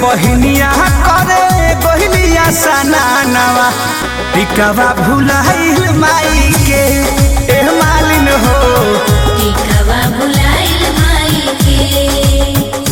बहिनिया करे बहिनिया सनानवा टिकवा भुलाइल माई के ए मालिन हो टिकवा भुलाइल माई के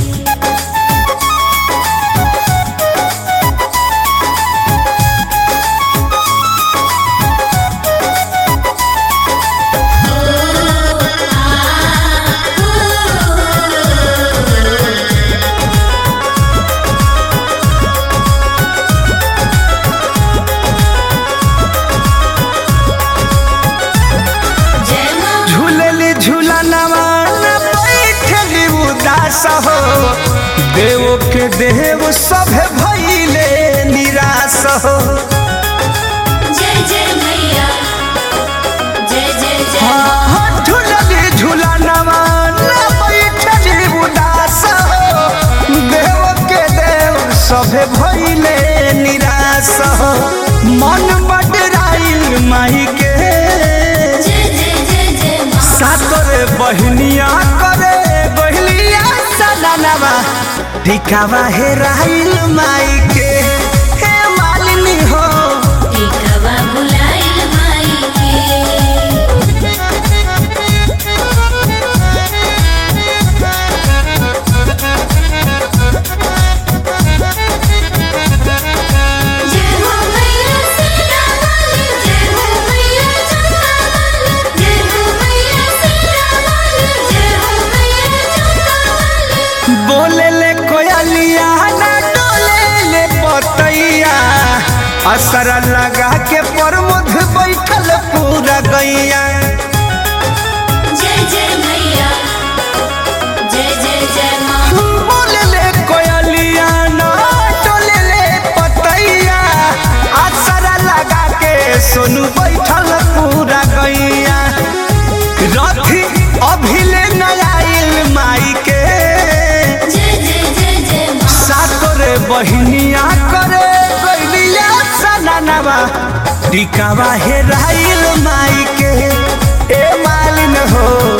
जय माँ झूलली झूलनवा न बैठली उदास हो देव के देव सभे भइले निराश हो जय जय मैया जय जय जय हाँ, हाँ, झूलली झूलनवा न बैठली उदास हो देव के देव सभे भइले निराश हो मन बडराइल माई के जय जय जय जय माँ सातरे बहनिया करे बहलिया सदनवा टिकावा हे राइल माई के हे मालिनी हो टिकवा भुलाइल माई के जय हो मैया सीता वाली जय हो मैया चंदा वाली जय हो मैया सीता वाली जय हो मैया चंदा वाली बोले ले कोयलिया ना डोले ले पतैया असर लगा के प्रमुख बैठल पूरा गैया जय जय मैया जय जय जय माँ बोले ले कोयलिया ना डोले ले पतैया असर लगा के सोनू बैठल पूरा गैया रथी अभिले नयाइल माई के जय जय जय जय माँ सातरे बहिनिया करे गैलिया सननवा टिकावा हेराइल माई के ए मालिन हो